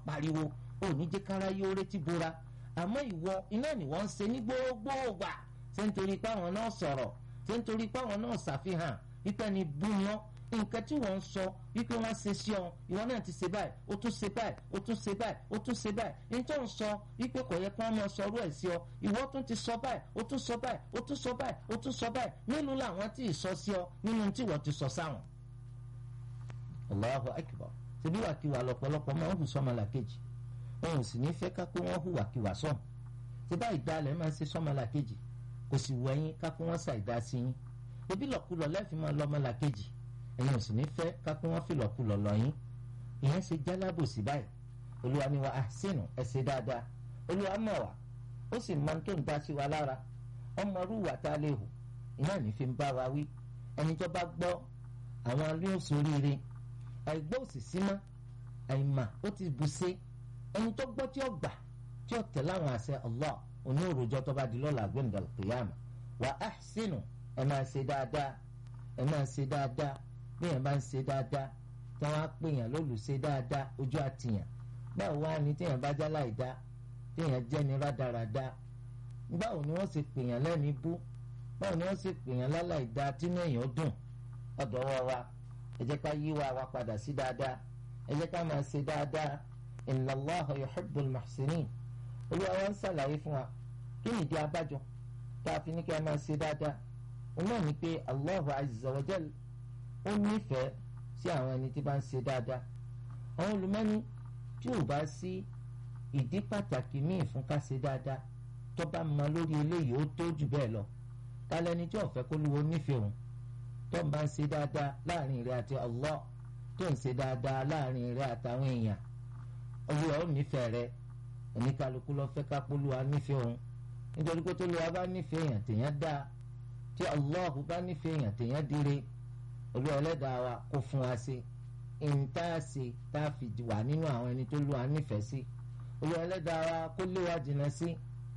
pariwo ò ní jẹ́ kára yóò retí bora àmọ́ ìwọ iná ni wọ́n ń ṣe ní gbogbo ògbà ṣé nítorí pé àwọn náà sọ̀rọ̀ ṣé nítorí pé àwọn náà ṣàfihàn wípé ni búyán nǹkan tí wọ́n ń sọ wípé wọ́n ṣe sí ọ ìwọ náà ti ṣe báyìí ó tún ṣe báyìí ó tún ṣe báyìí ó tún ṣe báyìí nítorí ń sọ wípé kò yẹ kí wọ́n máa sọrú ẹ̀ sí ọ ìwọ tún ti sọ báyìí ó tún sọ báyìí ó tún sọ báyìí ó tún sọ báyìí mélòó làwọn tí ì sọ sí ọ nínú tí wọ́n ti sọ sáwọn. Allahu akbar ṣebí wàkiwà lọ́pọ̀lọpọ̀ máa ń hù sọ́mọlà kejì wọn ò sì ní fẹ́ ká pé wọ́n hùwàkiwà sọ̀hún ṣe bá ìdálẹ̀ máa ń ṣe sọ́mọlà kejì kò sì wọ ẹyin ká pé wọ́n ṣàìdá sí yín ebi lọ́kùlọ̀ lẹ́fì máa lọ́mọlà kejì ẹ̀yin ò sì ní fẹ́ ká pé wọ́n fi lọ́kùlọ̀ lọ yín ìyẹn ṣe jálábòsí báyìí olúwa ni wa ahsinu ẹ ṣe dáadáa olúwa mọ̀ wá ó sì máa ń tó ń dá sí wa lára ọmọ rúwà tá a lè hù iná ní fi ń bá wa wí ẹni tó bá gbọ́ àwọn alóòsóríire àìgbọ́ òsì símá àìmà ó ti bù ṣe ẹni tó gbọ́ tí ó gbà tí ó tẹ̀lé àwọn àṣẹ Allah òní òròjọ́ tó bá di lọ́la gbẹ̀ndàl qiyama wa ahsinu ẹ máa ṣe dáadáa ẹ máa ṣe dáadáa bí ẹ máa ń ṣe dáadáa tí wọ́n á pè yàn lólùṣe dáadáa ojú àtìyàn báwo wá ní téèyàn bá já láì dá téèyàn jẹ́ ní rádaràda báwo ni wọ́n ṣe pè yàn lẹ́ni bú báwo ni wọ́n ṣe pè yàn láláì dá tínú èèyàn dùn ọ̀dọ̀ wa ẹ jẹ́ ká yí wa wa padà sí dáadáa ẹ jẹ́ ká máa ṣe dáadáa inna Allaha yuhibbul muhsinin olúwa wa ń ṣàlàyé fún wa kí ni ìdí abájọ tá a fi ní kí a máa ṣe dáadáa òun náà ni pé Allahu azza wa jal ó nífẹ̀ẹ́ sí àwọn ẹni tí bá ń ṣe dáadáa àwọn olùmọ́ni tí ò bá sí ìdí pàtàkì míì fún ká ṣe dáadáa tó bá mọ lórí eléyìí ó tó jù bẹ́ẹ̀ lọ kálẹ́ni tí ò fẹ́ kó lówó nífẹ̀ẹ́ òun tó ń bá ń ṣe dáadáa láàrin rẹ àti Allah tó ń ṣe dáadáa láàrin rẹ àtàwọn èèyàn olúwa ó nífẹ̀ẹ́ rẹ oníkálukú lọ fẹ́ ká polúwa nífẹ̀ẹ́ òun nítorí pé tó lùwà bá nífẹ̀ẹ́ èèyàn tèèyàn dáa tí Allah bá nífẹ̀ẹ́ èèyàn tèèyàn dire olúwa ẹlẹ́dàá wa kó fún wa ṣe ìntàṣe tá a fi wà nínú àwọn ẹni tó lùwà nífẹ̀ẹ́ sí olúwa ẹlẹ́dàá wa kó lé wa jìnnà sí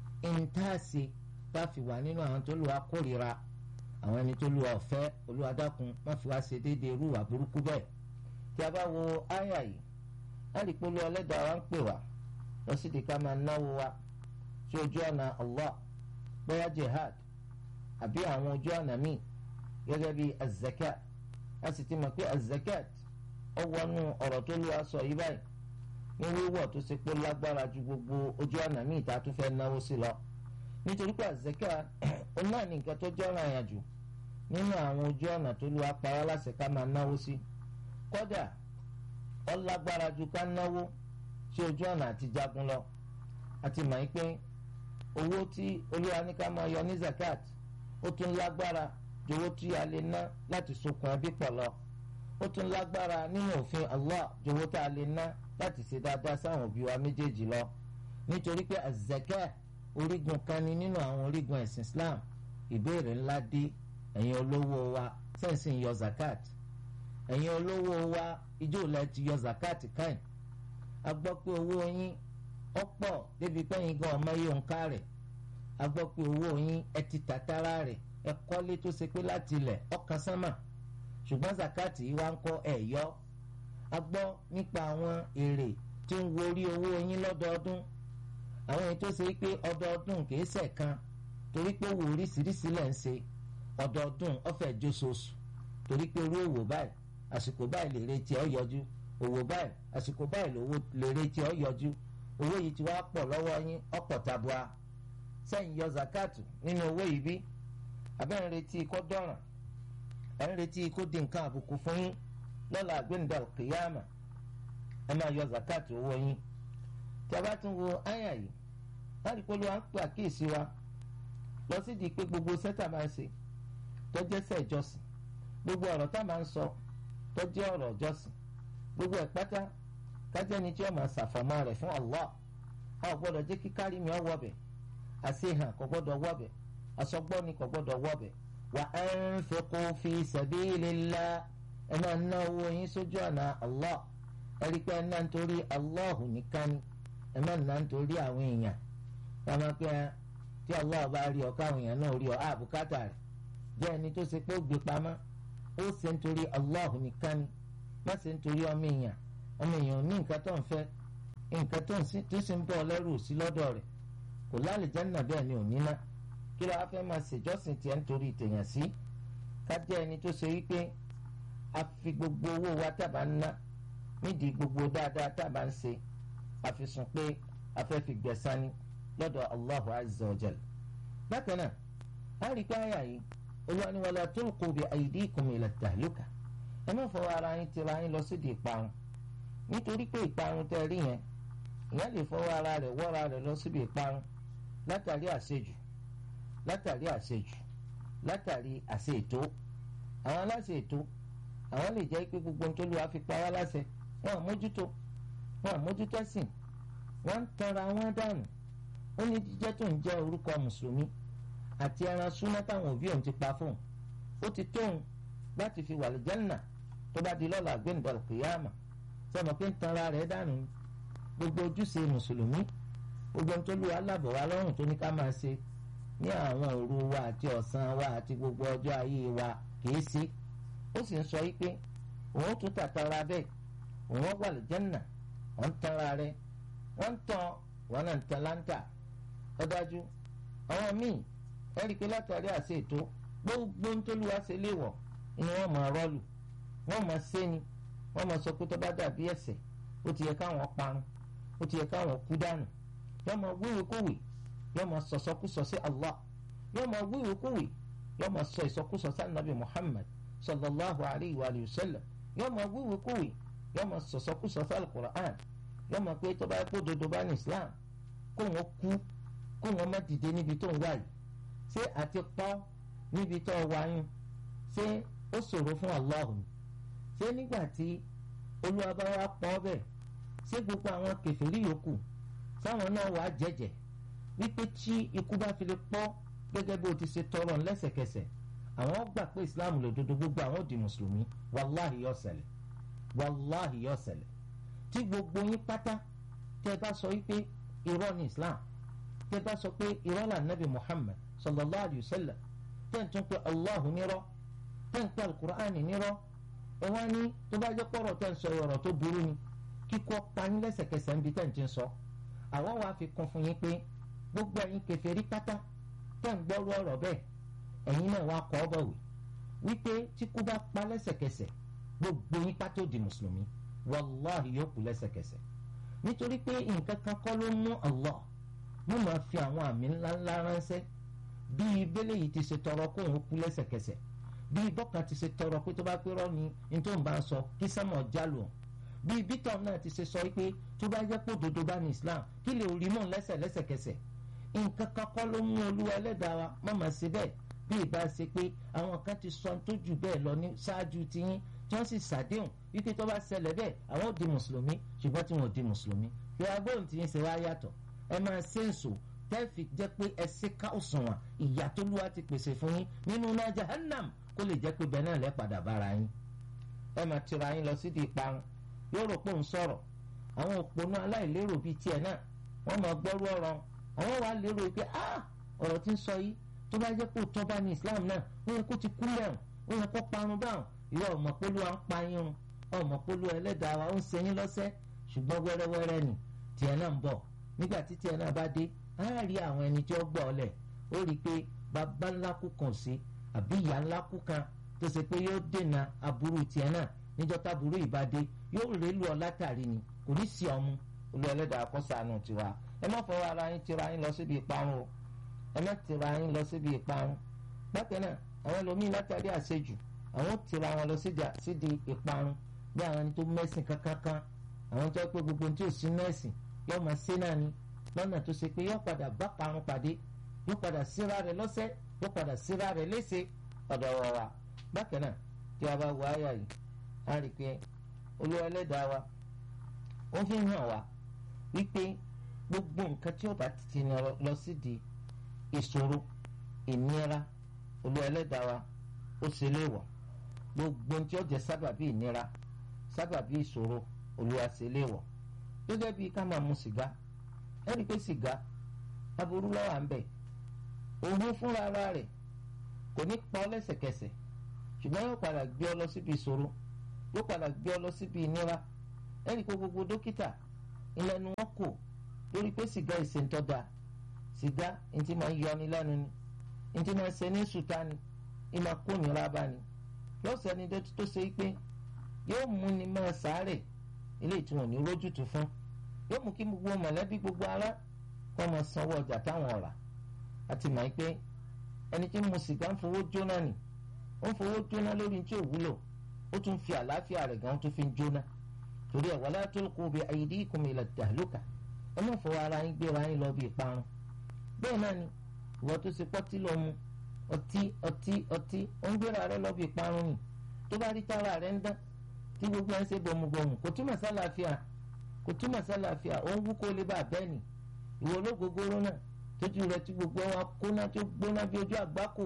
ìntàṣe tá a fi wà nínú àwọn tó lùwà kórìíra àwọn ẹni tó lùwà ọ̀fẹ́ olúwa dákun má fi wá ṣe déédéé irú ìwà burúkú bẹ́ẹ̀ tí a bá wo áyà yìí á rí pé olúwa ẹlẹ́dàá wa ń pè wá lọ sí di ká máa náwó wa sí ojú ọ̀nà Allah bóyá jihad àbí àwọn ojú ọ̀nà míì gẹ́gẹ́ bí azakat a sì ti mọ̀ pé azakat ó wọnú ọ̀rọ̀ tó lù wá sọ yìí báyìí ní wíwọ̀ tó ṣe pé lágbára ju gbogbo ojú ọ̀nà míì tá a tún fẹ́ náwó sí lọ nítorí pé azakat ó náà ní nǹkan tó jẹ́ ọ̀ràn àyàjù nínú àwọn ojú ọ̀nà tó lù wá pa wá láṣẹ ká máa náwó sí kódà ó lágbára ju ká náwó sí ojú ọ̀nà àti jagun lọ àti mọ̀ yín pé owó tí olúwa ní ká máa yọ ní zakat ó tún lágbára ju owó tí a lè ná láti sokùn ẹbí pọ̀ lọ ó tún lágbára nínú òfin Allah ju owó tá a lè ná láti ṣe dáadáa sáwọn òbí wa méjèèjì lọ nítorí pé azakẹ́ orígun kan ni nínú àwọn orígun ẹ̀sìn Islam ìbéèrè ńlá dé ẹ̀yin olówó wa sẹ́ǹsì ń yọ zakat ẹ̀yin olówó wa ijó ilẹ̀ ti yọ zakat káyìn a gbọ́ pé owó yín ọ̀pọ̀ débi pẹ́yìn gan ọmọ yìí ń ká rẹ̀ a gbọ́ pé owó yín ẹ ti tàtàrà rẹ̀ ẹ kọ́lé tó ṣe pé láti ilẹ̀ ọkàn sánmà ṣùgbọ́n zakati yìí wá ń kọ́ ẹ̀ yọ a gbọ́ nípa àwọn èrè tí ń worí owó yín lọ́dọọdún àwọn èyí tó ṣe pé ọdọọdún kìí ṣẹ̀kan torí pé owó oríṣiríṣi lẹ̀ ń ṣe ọdọọdún ọ̀fẹ́ jóṣooṣù torí pé irú òwò báyìí àsìkò báyìí lè retí ọ yọjú òwò báyìí àsìkò báyìí lówó lè retí ọ yọjú owó yìí ti wá pọ̀ lọ́wọ́ yín ọ̀pọ̀ tabua sẹ́yìn yọ zakatu nínú owó yìí bí abẹ́ ń retí kó dọ̀ràn ẹ̀ ń retí kó di nǹkan àbùkù fún yín lọ́la àgbéǹda kìyàmà ẹ máa yọ zakatu owó yín tí a bá tún wo àyà yìí láti pé olúwa ń pè àkíyèsí wa lọ sí di pé gbogbo sẹ́tà máa ń ṣe tó jẹ́ sẹ́ ìjọsìn gbogbo ọ̀rọ̀ tá máa ń sọ tó jẹ́ ọ̀rọ̀ ìjọsìn gbogbo ẹ̀ pátá kájẹ́ni tí ó máa ṣàfọ̀mọ́ rẹ̀ fún Allah a ò gbọ́dọ̀ jẹ́ kí kárí mi ọ wọ̀bẹ̀ àṣehàn kò gbọ́dọ̀ wọ̀bẹ̀ àsọgbọ́ni kò gbọ́dọ̀ wọ̀bẹ̀ wa anfiqu fi sabilillah ẹ máa ná owó yín sójú ọ̀nà Allah ẹ rí pé ẹ ná nítorí Allah nìkan ni ẹ má ná nítorí àwọn èèyàn ẹ máa pẹ́ tí Allah bá rí ọ káwọn èèyàn náà rí ọ àbùkátà rẹ̀ jẹ́ ẹni tó ṣe pé ó gbé pamọ́ ó ṣe nítorí Allah nìkan ni má ṣe nítorí ọmọ èèyàn ọmọ èèyàn ní nǹkan tó ń fẹ́ nǹkan tó sì ń bọ̀ lẹ́rù sí lọ́dọ̀ rẹ̀ kò lálìjánnà bẹ́ẹ̀ ni ò ní ná kí ló wá fẹ́ máa ṣèjọ́sìn tiẹ̀ nítorí tèèyàn sí ká jẹ́ ẹni tó ṣe wípé a fi gbogbo owó wa tábà ń ná nídìí gbogbo dáadáa tábà ń ṣe àfisùn pé a fẹ́ fi gbẹ̀san ni lọ́dọ̀ Allahu azza wa jal bákan náà a rí pé àyà yìí Olúwa ní wala tulqu bi aydikum ila tahluka ẹ má fọwọ́ ara yín tira yín lọ sídìí ìparun nítorí pé ìparun tẹ́ rí yẹn ìyẹn lè fọwọ́ ara rẹ̀ wọ́ra rẹ̀ lọ síbi ìparun látàrí àṣejù látàrí àṣejù látàrí àṣe ètò àwọn aláṣẹ ètò àwọn lè jẹ́ pé gbogbo nítorí wàá fi pa wá láṣẹ wọn à mójútó wọn à mójútó sìn wọn ń tanra wọn dànù ó ní jíjẹ́ tó ń jẹ́ orúkọ mùsùlùmí àti ẹran súná táwọn òbí òun ti pa fóun ó ti tóun láti fi wà lìjẹ́nà tó bá di lọ́la gbẹ̀ǹdà kìyàmà sọmọ pé ń tanra rẹ̀ dànù gbogbo ojúṣe mùsùlùmí gbogbo ohun tó lù wá lábọ̀ wá lọ́rùn tó ní ká máa ṣe ní àwọn òru wa àti ọ̀sán wa àti gbogbo ọjọ́ ayé wa kìí ṣe ó sì ń sọ yí pé òun tún tàtàrà bẹ́ẹ̀ òun wà lìjẹ́nà wọ́n ń tanra rẹ̀ wọ́n ń tan wọn náà ń tan láńtà ó dájú àwọn míì ẹ̀rí pé látàrí àṣẹ ètò gbogbo ohun tó lù wá ṣe léèwọ̀ ni wọ́n máa rọ́ọ̀lù wọ́n máa ṣe ni wọ́n máa sọ pé tó bá dàbí ẹ̀ṣẹ̀ ó ti yẹ káwọn parun ó ti yẹ káwọn kú dànù yóò máa wíwèé kówè yóò máa sọ̀sọ́kúsọ sí Allah yóò máa wíwèé kówè yóò máa sọ ìsọkúsọ sí anabi Muhammad sallallahu alayhi wa sallam yóò máa wíwèé kówè yóò máa sọ̀sọ́kúsọ sí al-Qur'an yóò máa pé tó bá kó dodo bá ní Islam kó wọn kú kó wọn má dìde níbi tó ń wá yìí ṣé àti pọ́ níbi tó wá yín ṣé ó ṣòro fún Allah ni ṣé nígbà tí olúwa bá wá pọ́ bẹ́ẹ̀ ṣé gbogbo àwọn kèfèrí yòókù sáwọn náà wàá jẹ́jẹ́ wípé tí ikú bá fi lè pọ́ gẹ́gẹ́ bó ti ṣe tọrọ lẹ́sẹ̀kẹsẹ̀ àwọn gbà pé islam lòdodo gbogbo àwọn di mùsùlùmí wàláhì yóò ṣẹlẹ̀ wàláhì yóò ṣẹlẹ̀ tí gbogbo yín pátá tẹ́ bá sọ wípé irọ́ ni islam tẹ́ bá sọ pé irọ́ là nàbì muhammad sallallahu alayhi wa sallam tẹ́ ń tún pé allahu nírọ́ tẹ́ ń pé alukur'an nírọ́ ẹ wá ní tó bá jẹ́ pọ̀rọ̀ tẹ́ ń sọ ọ̀rọ̀ tó burú ni kíkọ́ pani lẹ́sẹ̀kẹsẹ̀ ń bi tẹ́ ń ti sọ àwa wàá fi kún fún yín pé gbogbo ẹ̀yin kèfèrí pátá tẹ́ ń gbọ́rú ọ̀rọ̀ bẹ́ẹ̀ ẹ̀yin náà wàá kọ́ bọ̀wé wípé tí kú bá pa lẹ́sẹ̀kẹsẹ̀ gbogbo yín pátó di mùsùlùmí wàláhì yóò kú lẹ́sẹ̀kẹsẹ̀ nítorí pé nǹkan kan kọ́ ló mú Allah mo máa fi àwọn àmì ńláńlá ránṣẹ́ bíi bẹ́lẹ̀ yìí ti ṣe tọrọ kó òun kú lẹ́sẹ̀kẹsẹ̀ bíi bọ́kàn ti ṣe tọrọ pé tó bá pé rọ́ ni ní tó ń bá ń sọ kí sẹ́mọ̀ jálù hàn bíi bítọ̀ náà ti ṣe sọ pé tó bá jẹ́ pé òdodo bá ní Islam kí lè rí mọ́ lẹ́sẹ̀ lẹ́sẹ̀kẹsẹ̀ nǹkan kan kọ́ ló mú olúwa ẹlẹ́dàá wa má mà sí bẹ́ẹ̀ bí ìbá ṣe pé àwọn kan ti sọ tó jù bẹ́ẹ̀ lọ ní ṣáájú tiyín tí wọ́n sì ṣàdéhùn wípé tó bá ṣẹlẹ̀ bẹ́ẹ̀ àwọn ò di mùsùlùmí ṣùgbọ́n tí wọ́n ò di mùsùlùmí bí agbóhùn tiyín ṣe wá yàtọ̀ ẹ máa ṣe ń sò tẹ́ẹ̀fì jẹ́ pé ẹ ṣe ká òṣùwọ̀n ìyà tó lúwa ti pèsè fún yín nínú náà jahannam kó lè jẹ́ pé bẹ́ẹ̀ náà lẹ́ padà bára yín ẹ máa tira yín lọ sídìí ìparun yóò rò pé òun sọ̀rọ̀ àwọn òpònú aláìlérò bíi tiẹ̀ náà wọ́n máa gbọ́rú ọ̀rọ̀ àwọn wàá lérò pé ah ọ̀rọ̀ tí ń sọ yìí tó bá jẹ́ pé òótọ́ bá ní Islam náà ó yẹ kó ti kú lẹ́hùn ó yẹ kó parun báwọn ìwọ ọmọ polú wa ń pa yín run ọmọ polú ẹlẹ́dàá wa ó ń ṣe yín lọ́sẹ̀ ṣùgbọ́n wẹ́rẹ́wẹ́rẹ́ ni tiẹ̀ náà ń bọ̀ nígbà tí tiẹ̀ náà bá dé á rí àwọn ẹni tí ó gbọ́ ọ lẹ̀ ó rí i pé bàbá ńlá kú kan sí àbí ìyá ńlá kú kan tó ṣe pé yóò dènà aburú tiẹ̀ náà níjọ́ táburú ìbádé yóò rélu ọ látàrí ni kò ní sí ọmú olú ẹlẹ́dàá kọ́sàánù tiwa ẹ má fọwọ́ ara yín tira yín lọ síbi ìparun o ẹ má tira yín lọ síbi ìparun bákan náà àwọn ẹlòmíín látàrí àṣejù àwọn tira wọn lọ sídi ìparun bí àwọn ẹni tó mẹ́sìn kankankan àwọn tó pé gbogbo tí ò sí mẹ́sìn yóò máa ṣe náà ni lọ́nà tó ṣe pé yóò padà bá parun pàdé yóò padà síra rẹ̀ lọ́sẹ̀ yóò padà síra rẹ̀ léṣe ọ̀dọ̀ wọ̀ wá bákan náà tí a bá wọ àyà yìí á rí i pé olúwa ẹlẹ́dàá wa ó fi hàn wá wípé gbogbo nǹkan tí ó bá ti ní lọ sí di ìṣòro ìnira olú ẹlẹ́dàá wa ó ṣe léèwọ̀ gbogbo tí ó jẹ́ sábàbí ìnira sábàbí ìṣòro olúwa ṣe léèwọ̀ gẹ́gẹ́ bí ká máa mu sìgá ẹ rí i pé sìgá aburú lọ́wọ́ à ń bẹ̀ òun fúnra ara rẹ̀ kò ní pa ọ́ lẹ́sẹ̀kẹsẹ̀ ṣùgbọ́n yóò padà gbé ọ lọ síbi ìṣòro yóò padà gbé ọ lọ síbi ìnira ẹ rí i pé gbogbo dókítà ìlẹ́nu wọn kò lórí pé sìgá ìsèǹtọ́ da sìgá ntí máa ń yọni lẹ́nu ni ntí máa ń ṣe ní sùtá ni ìmọ̀ kóyìnrà bá ni yóò sẹ́ni tó ṣe pé yóò mú ni máa sáré ilé ìtumọ̀ ní rójútu fún yóò mú kí gbogbo mọ̀lẹ́bí gbogbo ará kọ́ máa sanwó ọjà táwọn ọ̀rà àti mọ̀ pé ẹni tí ń mu sìgá ń fowó jóná ni ó ń fowó jóná lórí tí ò wúlò ó tún fi àlàáfíà rẹ̀ gan tó fi ń jóná torí ẹ̀ wala tulqu bi aydikum ila tahluka ẹ má fọwọ́ ara yín gbéra yín lọ bí ìparun bẹ́ẹ̀ náà ni ìwọ tó ṣe pọ́tí lọ mu ọtí ọtí ọtí ó ń gbéra rẹ lọ bí ìparun ni tó bá rí tára rẹ ń dán tí gbogbo ẹ̀ ń ṣe bọ̀mùbọ̀mù kò túmọ̀ sálàáfíà kò túmọ̀ sálàáfíà ó ń wú kó lè bá bẹ́ẹ̀ ni ìwọ ológogoro náà tójú rẹ tí gbogbo wa kóná tó gbóná bí ojú àgbákò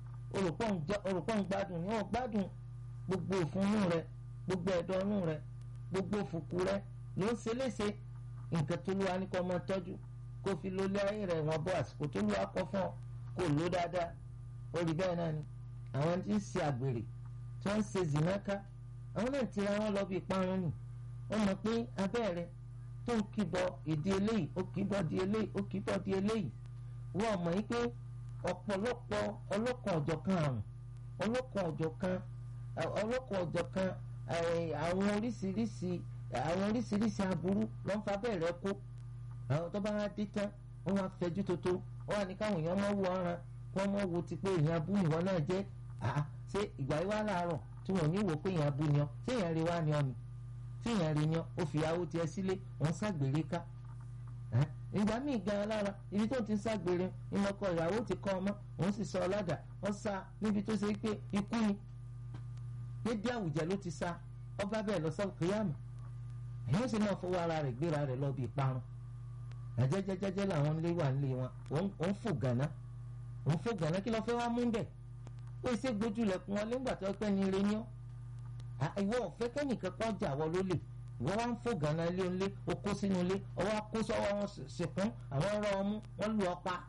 olùpọ̀ ń gbádùn ní wọn gbádùn gbogbo òfúnnú rẹ gbogbo ẹ̀dọ̀nú rẹ gbogbo òfùkù rẹ ló ń ṣe léṣe nǹkan tó lù wá ní kó máa tọ́jú kó fi lólé ayé rẹ̀ wọ́n bọ́ àsìkò tó lù wá kọ́ fún ọ kó lò dáadáa ó rí bẹ́ẹ̀ náà ni àwọn tí ń ṣe àgbèrè tí wọ́n ń ṣe zìnáká àwọn náà ti ra wọn lọ bí ìparun nì wọ́n mọ̀ pé abẹ́ rẹ tó ń kíbọ̀ ìdí eléyìí ó kíbọ̀ di eléyìí ó kíbọ̀ di eléyìí wọ́n mọ̀ yín pé ọ̀pọ̀lọpọ̀ ọlọ́kan ọ̀jọ̀kan àrùn ọlọ́kan ọ̀jọ̀kan ọlọ́kan ọ̀jọ̀kan àwọn oríṣiríṣi àwọn oríṣiríṣi aburú ló ń fa bẹ́ẹ̀ rẹ kó àwọn tó bá wá dé tán wọ́n wá fẹjú tótó wọ́n wá ní káwọn èèyàn mọ́ wo ọ̀ràn kí wọ́n mọ́ wo ti pé èèyàn abú nìwọ náà jẹ́ àá ṣé ìgbà yìí wá láàárọ̀ tí wọ́n ní wò pé èèyàn abú ni ọ́ ṣé èèyàn rí wá ni ọ́ ni ṣé èèyàn rí ni ọ́ ó fi ìyàwó tiẹ̀ sílé wọ́n ṣàgbèrè ká ìgbà míì gan lára ibi tó ti ń ṣàgbèrè ìmọ̀kọ ìyàwó ti kọ́ ọmọ òun sì sọ ọ̀làdà wọ́n sá níbi tó ṣe pé ikú ni dédé àwùjẹ ló ti sá ọba bẹ́ẹ̀ lọ sọ kìyàmù èèyàn sì máa fọwọ́ ara rẹ̀ gbéra rẹ̀ lọ bí ìparun àjẹjẹjẹjẹ làwọn ilé wà nílé wọn òun fò gànà òun fò gànà kí ló fẹ́ wá mú bẹ̀ ó ṣe gbójúlẹ̀kùn wọn nígbà tó pẹ́ ní ire ní ọ́ ìwọ ọ̀fẹ́ kẹ́nìkan kan jà wọ lólè ìwọ wá ń fò gànà ilé ńlé o kó sínú ilé ọwọ́ kó sọ́wọ́ wọn ṣèkún àwọn ọ̀rọ̀ ọmú wọn lù ọ́ pa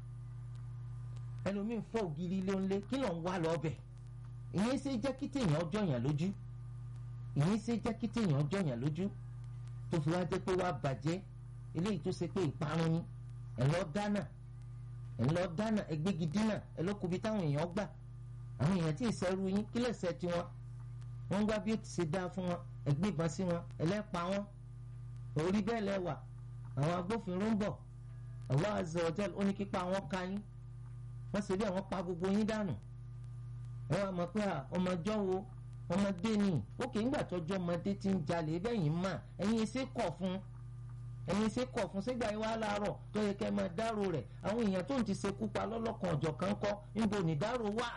ẹlòmíín fọ́ ògiri ilé ńlé kí ló ń wá lọ bẹ̀ ìyẹn ṣe jẹ́ kí téèyàn ọjọ́ yàn lójú ìyẹn ṣe jẹ́ kí téèyàn ọjọ́ yàn lójú tó fi wá jẹ́ pé wá bàjẹ́ eléyìí tó ṣe pé ìparun ni ẹ̀ lọ dáná ẹ̀ lọ dáná ẹgbẹ́gi dínà ẹ̀ lọ kubi táwọn èèyàn gbà àwọn èèyàn tí ìṣẹ́rú yín kí lẹ́sẹ̀ tiwọn wọ́n gbá bí ó ti ṣe dá fún wọn ẹgbẹ́ ìbọn sí wọn ẹlẹ́pa wọn orí bẹ́ẹ̀ lẹ́wà àwọn agbófinró ń bọ̀ Allah azza wa jal ó ní kípa wọn ká yín wọ́n ṣe bí àwọn pa gbogbo yín dànù ẹ wá mọ̀ pé ọmọjọ́ wo ọmọdé ni òkè ńgbà tọ́jọ́ ọmọdé ti ń jalè bẹ́yìn mà ẹ̀yin ṣe kọ̀ fún ẹ̀yin ṣe kọ̀ fún sígbà yín wá láàárọ̀ tó yẹ kẹ́ máa dárò rẹ̀ àwọn èèyàn tó ń ti ṣekú pa lọ́lọ́kan ọ̀jọ̀ kan kọ́ níbo ní dárò wà.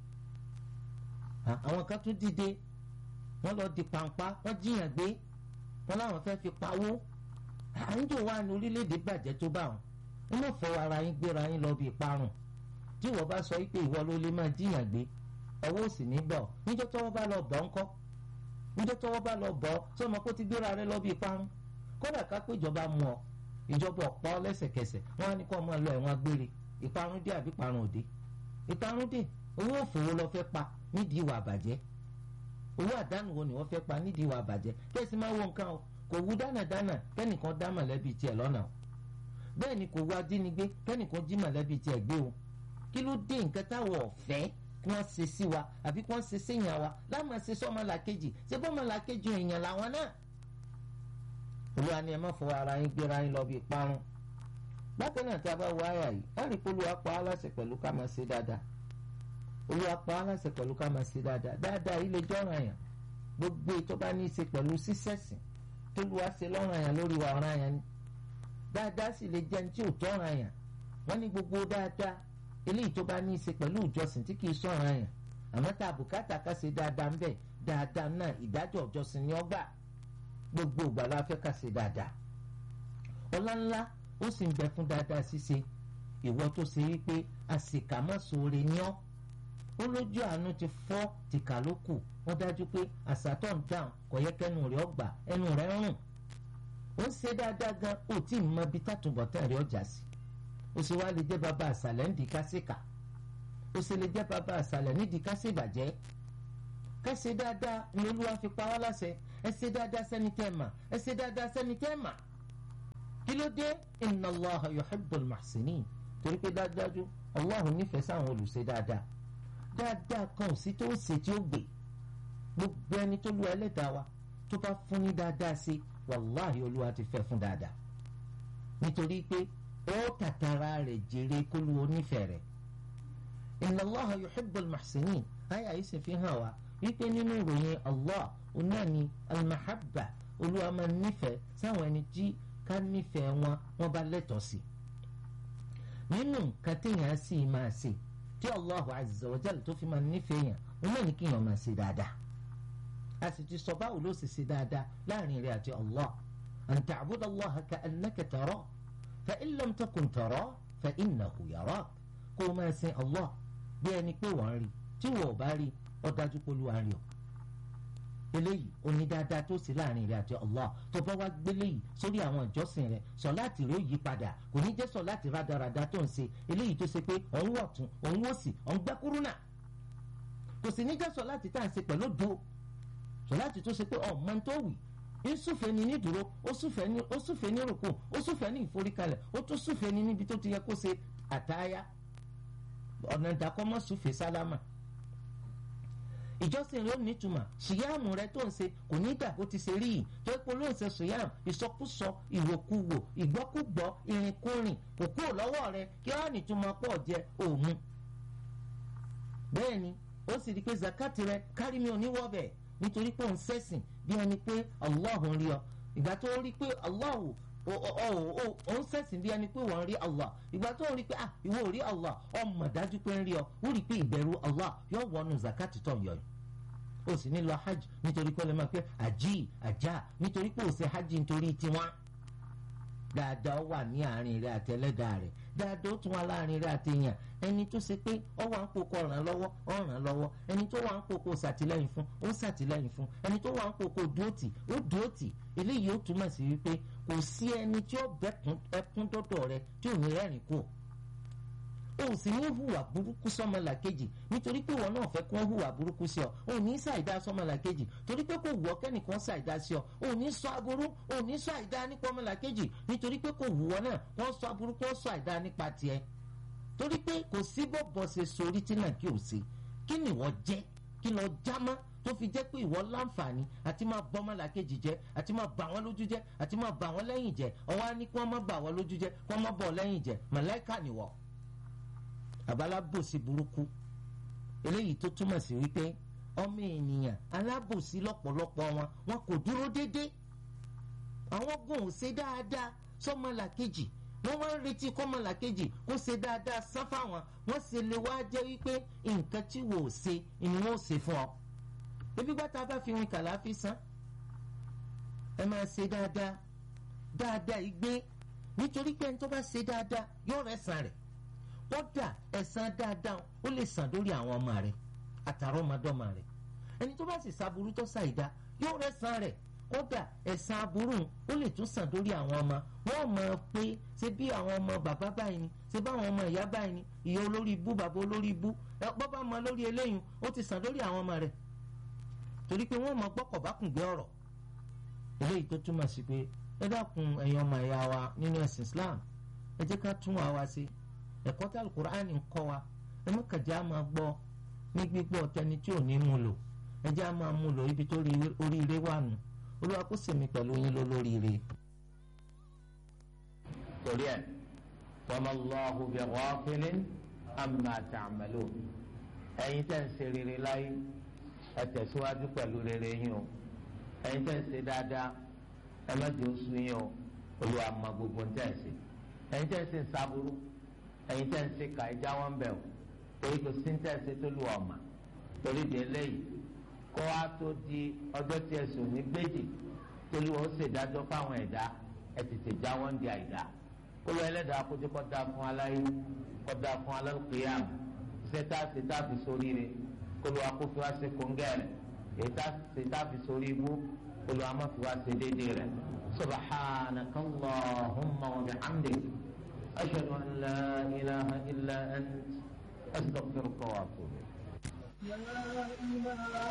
àwọn kan tún dìde wọ́n lọ di pàǹpá wọ́n jiyàn gbé wọ́n láwọn fẹ́ fi pawó àńjò wà ní orílẹ̀-èdè bàjẹ́ tó bá wọn wọ́n mọ̀ fọwọ́ ara yín gbéra yín lọ bí ìparun tí wọ́n bá sọ pé ìwọ ló lè máa jiyàn gbé ọwọ́ òsì ní bọ̀ níjọ́ tọ́wọ́ bá lọ bọ̀ ńkọ́ níjọ́ tọ́wọ́ bá lọ bọ̀ sọmọ kó ti gbéra rẹ lọ bí ìparun kódà ká pé ìjọba mú ọ ìjọba ọ̀pọ̀ lẹ́sẹ̀kẹsẹ̀ wọ́n á ní kó máa lọ ẹ̀wọ̀n agbére ìparun dé àbí ìparun òde ìparun dé owó òfòwò lọ fẹ́ pa nídìí ìwà àbàjẹ́ owó àdánù wo ni wọ́n fẹ́ pa nídìí ìwà àbàjẹ́ kẹ́sì máa wo nǹkan o kò wú dánadáná kẹ́nìkan dá mọ̀lẹ́bí tiẹ̀ lọ́nà o bẹ́ẹ̀ ni kò wú ajínigbé kẹ́nìkan jí mọ̀lẹ́bí tiẹ̀ gbé o kí ló dé nǹkan táwọn ọ̀fẹ́ kí wọ́n ṣe sí wa àbí kí wọ́n ṣe séyàn wa láwọn ṣe sọ́mọlàkejì ṣé bọ́mọlàkejì èèyàn làwọn náà olúwa ni ẹ má fọwọ́ ara yín gbéra yín lọ bí parun bákan náà tí a bá wọ àyà yìí á rí pé olúwa pa á láṣẹ pẹ̀lú ká máa ṣe dáadáa olúwa pa á láṣẹ pẹ̀lú ká máa ṣe dáadáa dáadáa yìí lè jọ́ràn àyàn gbogbo ètò bá ní í ṣe pẹ̀lú sísẹ̀sìn tó lu wá ṣe lọ́rùn àyàn lórí wa ọ̀ràn àyàn ni dáadáa sì lè jẹun tí ò tọ́ràn àyàn wọ́n ní gbogbo dáadáa eléyìí tó bá ní í ṣe pẹ̀lú ìjọsìn tí kì í sọ̀ràn àyàn àmọ́ tá a bùkátà ká ṣe dáadáa ń bẹ̀ dáadáa náà ìdájọ́ ìjọsìn ni ó gbà gbogbo ìgbà la fẹ́ ká ṣe dáadáa ọlá ńlá ó sì ń bẹ fún dáadáa ṣíṣe ìwọ tó ṣe wípé àṣìkàmọ́sọ̀rẹ́ ni ọ́ ó lójú àánú ti fọ́ tìkà ló kù wọ́n dájú pé àṣàtọ̀ ń dáhùn kò yẹ kẹ́nu rẹ̀ ọgbà ẹnu rẹ̀ rùn ó ń ṣe dáadáa gan ó tí ì mọ ibi tàtúbọ̀tán rẹ̀ ọjà sí ó sì wá lè jẹ́ bàbá àṣàlẹ̀ nídìí kásìkà ó sì lè jẹ́ bàbá àṣàlẹ̀ nídìí kásìbàjẹ́ ká ṣe dáadáa ni olúwa fi pa wá láṣẹ ẹ ṣe dáadáa sẹ́ni tẹ́ mà ẹ ṣe dáadáa sẹ́ni tẹ́ mà kí ló dé inna Allaha yuhibbul muhsinin torí pé dájúdájú Allahu nífẹ̀ẹ́ sáwọn olùṣe dáadáa dáadáa kan ò sí tó ṣe tí ó gbé gbogbo ẹni tó lu ẹlẹ́dàá wa tó bá fún ní dáadáa sí wàláhì olúwa ti fẹ́ fún dáadáa nítorí pé ó tàtàrà rẹ̀ jèrè kólú onífẹ̀ẹ́ rẹ̀ inna Allaha yuhibbul muhsinin àyà yìí sì fi hàn wá wípé nínú ìròyìn Allah ọ̀nà ni al-mahabba olúwa máa nífẹ̀ẹ́ sáwọn ẹni tí ká nífẹ̀ẹ́ wọn wọ́n bá lẹ́tọ̀ọ́ sí nínú nǹkan téèyàn sì máa ṣe tí Allahu azza wa jalla tó fi máa nífẹ̀ẹ́ yàn wọn náà ní kí èèyàn máa ṣe dáadáa a sì ti sọ báwo ló ṣe ṣe dáadáa láàrin rẹ̀ àti Allah an ta'buda Allaha ka'annaka tarahu fa in lam takun tarahu fa innahu yarak kó o máa sin Allah bí ẹni pé wọ́n rí tí wọ́n ò bá rí ó dájú pé Olúwa rí ọ eléyìí oní dáadáa tó sí láàrin rẹ àti Allah tó bá wá gbélé yìí sórí àwọn ìjọsìn rẹ sọláàtì rẹ ó yí padà kò ní jẹ́ sọláàtì rádaràda tó ń ṣe eléyìí tó ṣe pé òun wọ̀ tún òun wò sí òun gbẹ́ kúrúnà kò sì ní jẹ́ sọláàtì tá à ń ṣe pẹ̀lú do sọláàtì tó ṣe pé ọ̀mọ tó wì ń súfèé ni ní dúró ó súfèé ní ó súfèé ní rùkù ó súfèé ní ìforíkalẹ̀ ó tún súfèé ní níbi tó ti yẹ kó ṣe àtáyá ọ̀nà ìdàkọ́mọ́ súfèé sálámà ìjọsìn rẹ ò ní túmọ̀ ṣìyàmù rẹ tó ń ṣe kò ní dà bó ti ṣe rí yìí tó epo ló ń ṣe ṣìyàmù ìsọkúsọ ìwòkuwò ìgbọ́kúgbọ́ ìrìnkúrìn kò kúrò lọ́wọ́ rẹ kí wọ́n ní túmọ̀ pọ̀ jẹ òmu. bẹ́ẹ̀ ni ó sì rí i pé zakati rẹ kárí mi ò ní wọ́bẹ̀ nítorí pé òun ṣẹ̀sìn bí ẹni pé Allah ń rí ọ ìgbà tó rí i pé Allah òun ṣẹ̀sìn bí ẹni pé wọ́n rí Allah ìgbà tó rí i pé ah ìwọ ò rí Allah ọmọ dájú pé ń rí ọ ó rí i pé ìbẹ̀rù Allah yóò wọnú zakati tó ń yọ yìí ó sì ní lọ hajj nítorí pé ó lè máa pé àjí àjá nítorí pé ó ṣe hajj nítorí tiwọn dáadáa wà ní àárín rẹ àti ẹlẹ́dàá rẹ dáadáa ó tún wà láàrin rẹ àti èèyàn ẹni tó ṣe pé ọ wà ń pokò ràn lọ́wọ́ ọ ràn lọ́wọ́ ẹni tó wà ń pokò ṣàtìlẹ́yìn fún ó ṣàtìlẹ́yìn fún ẹni tó wà ń pokò dúrótì ó dúrótì eléyìí ó túmọ̀ sí wípé kò sí ẹni tí ó bẹ́kún ẹkún dọ́dọ̀ rẹ tí ò ní rẹ́rìn kù o sì ní hùwà burúkú sọmọlàkejì nítorí pé wọn náà fẹ́ kí wọ́n hùwà burúkú sí ọ o ní ṣàìdá sọmọlàkejì torí pé kò wù ọ́ kẹ́nìkan ṣàìdá sí ọ o ní sọ aburú o ní sọ àìdá nípa ọmọlàkejì nítorí pé kò wù ọ́ náà wọ́n sọ aburú kí wọ́n sọ àìdá nípa tiẹ̀ torí pé kò sí bọ́bọ̀ ṣe sórí tí náà kí o ṣe kí ni wọ́n jẹ́ kí lọ jámọ́ tó fi jẹ́ pé ìwọ láǹfààní àti máa bọ́ ọmọlàkejì jẹ́ àti máa bà wọ́n lójú jẹ́ àti máa bà wọ́n lẹ́yìn jẹ́ ọwọ́ á ní kí wọ́n má bà wọ́n lójú jẹ́ kí wọ́n má bọ̀ lẹ́yìn jẹ́ màláìkà nìwọ àbálábòsí burúkú eléyìí tó túmọ̀ sí wípé ọmọ ènìyàn alábòsí lọ́pọ̀lọpọ̀ wọn wọn kò dúró dédé àwọn gùn ò ṣe dáadáa sọmọlàkejì wọ́n wá ń retí kọ́mọlàkejì kó ṣe dáadáa sáfà wọn wọ́n ṣe lè wá jẹ́ wípé nǹkan tí wò ó ṣe ni wọ́n ó ṣe fún ọ. ebi gbàtà bá fi rin kàláfì san ẹ máa ṣe dáadáa dáadáa yìí gbé nítorí pé ẹni tó bá ṣe dáadáa yóò rẹ̀ sàn rẹ̀ kódà ẹ̀san dáadáa ó lè sàn lórí àwọn ọmọ rẹ̀ àtàrà ọmọdọ́mọ rẹ̀ ẹni tó bá sì ṣàbùrú tó ṣàìdá yóò rẹ̀ sàn rẹ̀ kódà ẹ̀san aburú ó lè tún sàn lórí àwọn ọmọ wọn mọ̀ pé ṣé bí àwọn ọmọ bàbá báyìí ni ṣé bí àwọn ọmọ ìyá báyìí ni ìyá olórí ibú bàbá olórí ibú ẹ bọ́bá mọ lórí eléyìí ó ti sàn lórí àwọn ọmọ rẹ̀ torí pé wọ́n mọ gbọ́kọ̀ bá kùn gbé ọ̀rọ̀ eléyìí tó túmọ̀ sí pé ẹ dákun ẹ̀yin ọmọ ìyá wa nínú ẹ̀sìn Islam ẹ jẹ́ ká tún wa wá sí ẹ̀kọ́ tí alukur'ani ń kọ́ wa ẹ má kàjá máa gbọ́ ní gbígbọ́ tẹni tí ò ní mú lò ẹ jẹ́ á máa mú lò ibi tó oríire wà nù olúwa kó sèmi pẹ̀lú yín ló lóríire. torí ẹ wama Allahu bi ghafilin amma ta'malun ẹ̀yin tẹ́ ń ṣe rere láyé ẹ tẹ̀síwájú pẹ̀lú rere yín o ẹ̀yin tẹ́ ń ṣe dáadáa ẹ má jẹ́ oṣù yín o olúwa mọ gbogbo ń tẹ̀ ṣe ẹ̀yin tẹ́ ń ṣe sábúrú ẹ̀yin tẹ́ ń ṣe kà ẹja wọn bẹ̀ o torí kò sí ń tẹ́ ṣe tó lu ọ̀mà torí di eléyìí kó wá tó di ọjọ́ tí ẹ̀sùn ní gbèjì tó lu ó ṣèdájọ́ fáwọn ẹ̀dá ẹ̀ tètè já wọn di àìdá olú ẹlẹ́dàá kójú kọ́ da fún aláyé kọ́ da fún alálùkìyàm ṣe tá a ṣe tá a fi sórí rẹ̀ kólú akófin wá ṣe kóńgẹ́rẹ̀ èyí tá a ṣe tá a fi sórí ibú kólú amáfi wá ṣe déédéé rẹ̀ subhanaka allahumma wa bihamdik ashhadu an la ilaha illa ant astaghfiruka wa atubu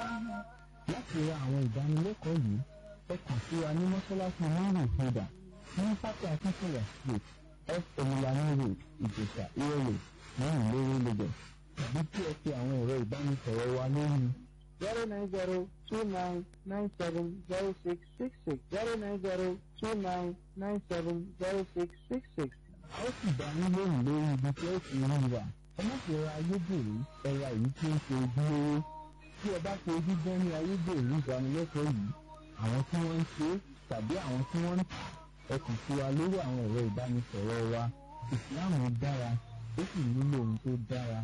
láti ra àwọn ìdánilẹ́kọ̀ọ́ yìí ẹ kàn sí wa ní mọ́ṣáláṣí márùn-ún ìfúdà ní pápá akínkùnrin street f emilani road ìjẹ̀sà ìrọ̀lẹ̀ lẹ́yìn lórí lagos tàbí kí ẹ pe àwọn ẹ̀rọ ìbánisọ̀rọ̀ wa lórí zero nine zero two nine nine seven zero six six six zero nine zero two nine nine seven zero six six six. a ó sì dá yín lóhùn lórí ibi tí ó ti rí wa ẹ má fi ra ayédèrú ẹ̀ra èyí tí ó ṣe ojúlówó tí ẹ bá fi ojú gbọ́n ní ayédèrú ìdánilẹ́kọ̀ọ́ yìí àwọn tí wọ́n ń ṣe tàbí àwọn tí wọ́n ń tà ẹ kàn sí wa lórí àwọn ẹ̀rọ ìbánisọ̀rọ̀ wa ìsìláàmù dára ó sì nílò ohun tó dára.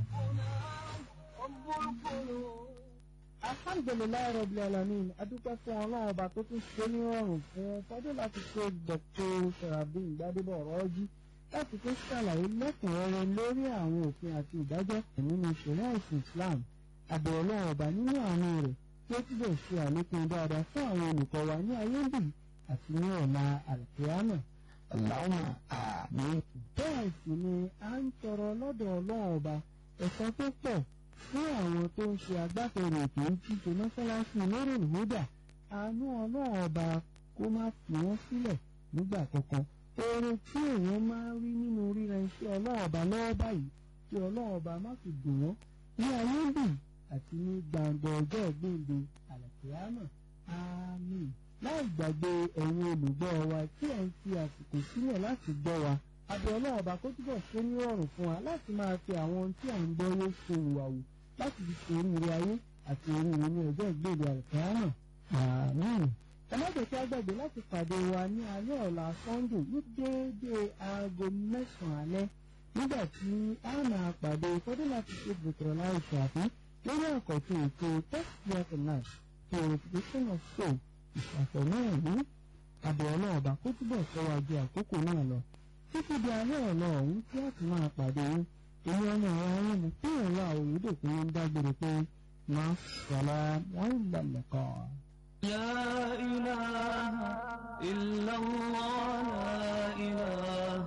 alhamdulilayi rabil alamin adúpẹ́ fún ọlọ́run ọba tó tún ṣe ní ọrùn fún fọdún láti ṣe dr sarabin gbadebo ọ̀rọ̀ọ́jú láti tún ṣàlàyé lẹ́kùnrẹ́rẹ́ lórí àwọn òfin àti ìdájọ́ nínú ìṣẹ̀lẹ̀ ẹ̀sìn islam àbẹ̀ ọlọ́run ọba nínú àánú rẹ̀ tí ó túbọ̀ ṣe àlékún dáadáa fún àwọn olùkọ́ wa ní ayé ń bì àti ní ọ̀la àlùkìyámà. Allahumma àmín. bẹ́ẹ̀ sì ni a ń tọrọ lọ́dọ̀ ọlọ́run ọba ẹ̀san tó pọ̀ fún àwọn tó ń ṣe agbátẹrù ètò ìtìṣe mọ́ṣáláṣí lórí ìhódà àánú ọlọ́run ọba kó má fi wọ́n sílẹ̀ nígbà kankan. oore tí èèyàn máa ń rí nínú ríra iṣẹ́ ọlọ́run ọba lọ́wọ́ báyìí tí ọlọ́run ọba má fi dùn wọ́n ní ayé ń bì àti ní gbàǹgbà ọjọ́ ìgbéǹde àlàkìyámà àmín láì gbàgbé ẹ̀yin olùgbọ́ wa tí ẹ̀ ń fi àsìkò sílẹ̀ láti gbọ́ wa abẹ́ ọlọ́run ọba kó túbọ̀ ṣe ní rọrùn fún wa láti máa fi àwọn ohun tí à ń gbọ́ yé ṣe ìwàwù láti fi ṣe oríire ayé àti oríire ní ọjọ́ ìgbéde àlùkìyámà àmín ẹ má jẹ́ kí á gbàgbé láti pàdé wa ní alẹ́ ọ̀la sunday ní déédéé aago mẹ́sàn-án alẹ́ nígbà tí a máa pàdé fọdún láti ṣe bùkọ̀rọ̀ láì ṣàfihàn lórí àkọ́tún ètò tẹ́sítì náà purification of soul ìṣàfọ̀ náà ní àbẹ̀ ọlọ́ọ̀bà kó túbọ̀ sọ wa ju àkókò náà lọ títí di alẹ́ ọ̀la ọ̀hún tí a ti máa pàdé yín èmi ọmọ ọ̀rọ̀ ayé mi tí ìrọ̀lá òyìnbó ń dágbére pé má sọ̀rọ̀ wọ́n ń lọ̀lẹ̀ kan. لا إله إلا الله لا إله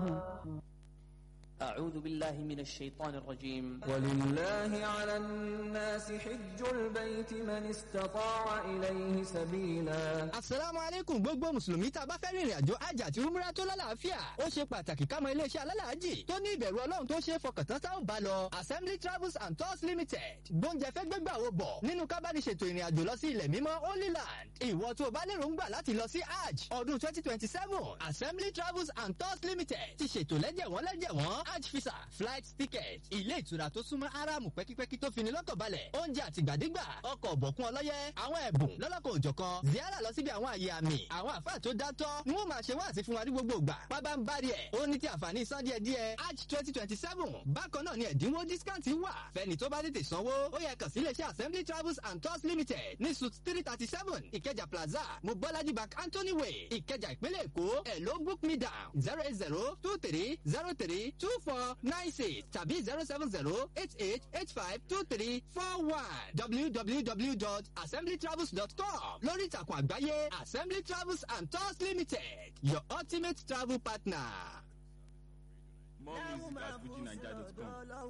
أعوذ بالله من الشيطان الرجيم ولله على الناس حج البيت من استطاع إليه سبيلا asalaamu aleykum gbogbo mùsùlùmí tá a bá fẹ́ rìnrìn àjò hajj àti umrah tó lálàáfíà ó ṣe pàtàkì ká mọ iléeṣẹ́ alálàájì tó ní ìbẹ̀rù ọlọ́run tó ṣe é fọkàn tán táwọn bá lọ assembly travels and tours limited gbóúnjẹ fẹ́ gbégbà wo bọ̀ nínú kábàdìṣètò ìrìn àjò lọ sí ilẹ̀ mímọ́ holy land ìwọ tó o bá lérò ń gbà láti lọ sí hajj ọdún twenty twenty seven assembly travels and tours limited ti ṣètò lẹ́jẹ̀wọ́n lẹ́jẹ̀wọ́n hajj visa flight ticket ilé ìtura tó súnmọ́ aráàmù pẹ́kípẹ́kí tó fini lọ́kàn balẹ̀ oúnjẹ àtìgbàdégbà ọkọ̀ ọ̀bọ̀kún ọlọ́yẹ àwọn ẹ̀bùn lọ́lọ́kọ̀ òjọ̀kan ziara lọ síbi àwọn àyè àmì àwọn àfáà tó dátọ́ ni wọ́n máa ṣe wá àti fún wa ní gbogbo ìgbà pábá ń bá rí ẹ̀ ó ní ti àǹfààní san díẹ̀ díẹ̀ hajj twenty twenty seven bákan náà ni ẹ̀dínwó discount wà fẹ́ni tó bá tètè sanwó ó yẹ kàn sí iléeṣẹ́ assembly travels and tours limited ní suit three thirty seven ìkẹjà plaza mobolaji bank anthony way ìkẹjà ìpínlẹ̀ èkó ẹ̀ ló book me down zero eight zero two three zero three two four nine six tàbí zero seven zero eight eight eight five two three four one www.assemblytravels.com lórí ìtàkùn àgbáyé assembly travels and tours limited your ultimate travel partner. More music at FujiNiger.com.